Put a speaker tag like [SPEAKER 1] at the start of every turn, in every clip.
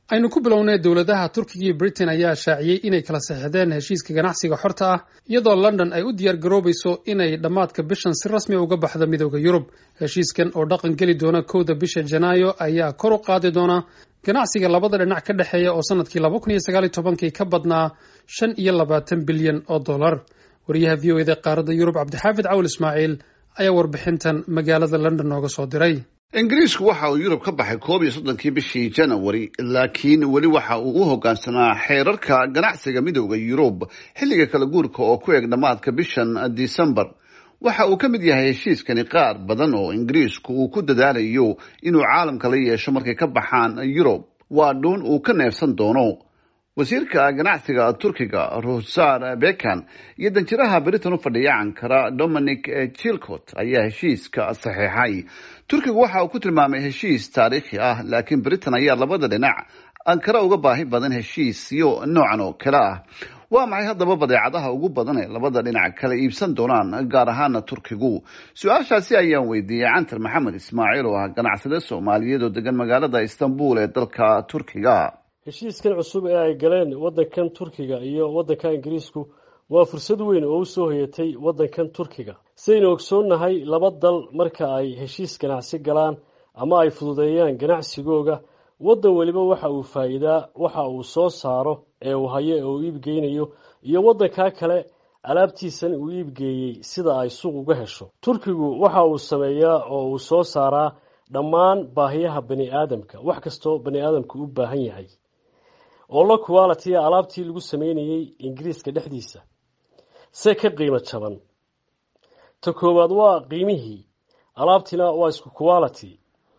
[SPEAKER 1] aynu ku bilownay dowladaha turkiga iyo britain ayaa shaaciyey inay kala saxixdeen heshiiska ganacsiga xorta ah iyadoo london ay u diyaar garoobayso inay dhammaadka bishan si rasmi uga baxdo midooda yurub heshiiskan oo dhaqan geli doona kowda bisha janaayo ayaa kor u qaadi doona ganacsiga labada dhinac ka dhexeeya oo sanadkii laba kun iyo sagaaliyo tobankii ka badnaa shan iyo labaatan bilyan oo dollar wariyaha v o eda qaaradda yurub cabdixaafid cawl ismaaciil ayaa warbixintan magaalada london nooga soo diray
[SPEAKER 2] ingiriisku waxa uu yurub ka baxay koob iyo soddonkii bishii janawari laakiin weli waxa uu u hoggaansanaa xeerarka ganacsiga midooda yurub xilliga kala guurka oo ku eg dhammaadka bishan disembar waxa uu ka mid yahay heshiiskani qaar badan oo ingiriisku uu ku dadaalayo inuu caalamka la yeesho markay ka baxaan yurub waa dhuun uu ka neefsan doono wasiirka ganacsiga turkiga ruhsar bekan iyo danjiraha britain u fadhiya ankara dominic chilcot ayaa heshiiska saxeexay turkigu waxa uu ku tilmaamay heshiis taariikhi ah laakiin britain ayaa labada dhinac ankara uga baahi badan heshiisyo noocan oo kale ah waa maxay haddaba badeecadaha ugu badan ee labada dhinac kala iibsan doonaan gaar ahaana turkigu su-aashaasi ayaan weydiiyey cantar maxamed ismaaciil oo ah ganacsade soomaaliyeed oo degan magaalada istanbul ee dalka turkiga
[SPEAKER 3] heshiiskan cusub ee ay galeen waddankan turkiga iyo waddanka ingiriisku waa fursad weyn oo u soo hoyatay waddankan turkiga sidaynu ogsoonnahay laba dal marka ay heshiis ganacsi galaan ama ay fududeeyaan ganacsigooga waddan weliba waxa uu faa'iidaa waxa uu soo saaro ee uu hayo ee uu iibgeynayo iyo waddankaa kale alaabtiisan uu iibgeeyey sida ay suuq uga hesho turkigu waxa uu sameeyaa oo uu soo saaraa dhammaan baahiyaha bani aadamka wax kastoo bani aadamku u baahan yahay oo la quality alaabtii lagu sameynayey ingiriiska dhexdiisa se ka qiimo jaban ta koowaad waa qiimihii alaabtiina waa isku quality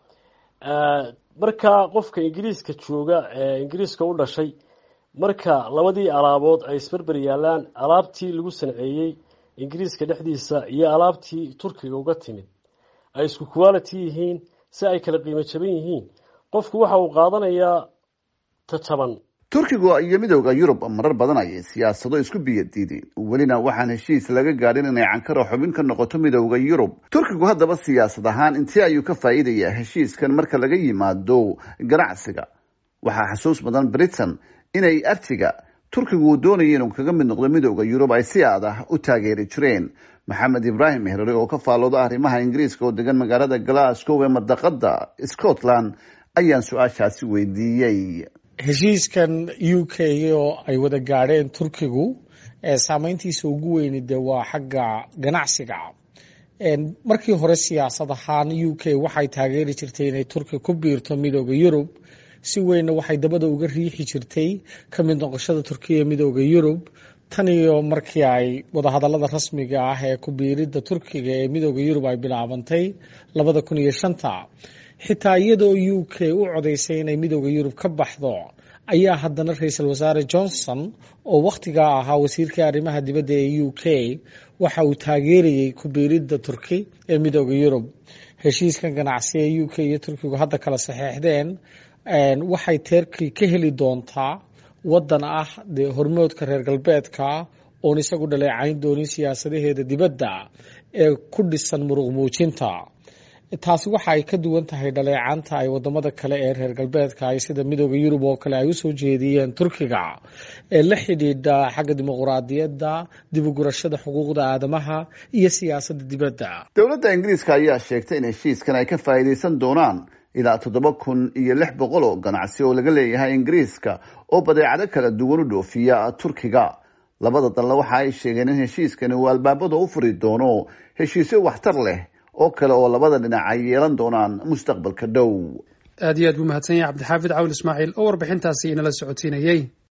[SPEAKER 3] marka qofka ingiriiska jooga ee ingiriiska u dhashay marka labadii alaabood ay isberber yaalaan alaabtii lagu sanceeyey ingiriiska dhexdiisa iyo alaabtii turkiga uga timid ay isku quality yihiin si ay kala qiimo jaban yihiin qofku waxa uu qaadanayaa ta jaban
[SPEAKER 2] turkigu iyo midooda yurub marar badan ayay siyaasado isku biyadiideen welina waxaan heshiis laga gaadhin inay cankara xubin ka noqoto midooda yurub turkigu haddaba siyaasad ahaan intee ayuu ka faa'iidayaa heshiiskan marka laga yimaado ganacsiga waxaa xasuus badan britain inay artiga turkigu uu doonaya inuu kaga mid noqdo midooda yurub ay si aad ah u taageeri jireen maxamed ibraahim mehrare oo ka faallooda arrimaha ingiriiska oo degan magaalada glasgow ee madaqada scotland ayaan su-aashaasi weydiiyey
[SPEAKER 4] heshiiskan u k oo ay wada gaadheen turkigu saameyntiisa ugu weyni de waa xagga ganacsiga markii hore siyaasad ahaan u k waxay taageeri jirtay inay turki ku biirto midooda yurub si weynna waxay dabada uga riixi jirtay ka mid noqoshada turkiya midooda yurub tan iyo markii ay wadahadalada rasmiga ah ee ku biiridda turkiga ee midooda yurub ay bilaabantay labada kun iyo shanta xitaa iyadoo u k u codaysay inay midooda yurub ka baxdo ayaa haddana ra-iisul wasaare johnson oo wakhtigaa ahaa wasiirkii arrimaha dibadda ee u k waxa uu taageerayey ku biiridda turki ee midooda yurub heshiiskan ganacsi ee u k iyo turkigu hadda kala saxeexdeen waxay teerkii ka heli doontaa waddan ah dee hormoodka reer galbeedka oon isagu dhaleecayn doonin siyaasadaheeda dibadda ee ku dhisan muruq muujinta taasi waxa ay ka duwan tahay dhaleecanta ay wadamada kale ee reer galbeedka ay sida midooda yurub oo kale ay usoo jeediyeen turkiga ee la xidhiidha xagga dimuquraadiyadda dibugurashada xuquuqda aadamaha iyo siyaasadda dibadda
[SPEAKER 2] dowladda ingiriiska ayaa sheegtay in heshiiskan ay ka faa'iidaysan doonaan ilaa toddoba kun iyo lix boqol oo ganacsi oo laga leeyahay ingiriiska oo badeecado kala duwan u dhoofiya turkiga labada dalna waxa ay sheegeen in heshiiskani uu albaabada u furi doono heshiisyo waxtar leh oo kale oo labada dhinac ay yeelan doonaan mustaqbalka dhow
[SPEAKER 1] aad iyo aad buu mahadsan yahay cabdixaafid cawl ismaaciil oo warbixintaasi inala socotiinayey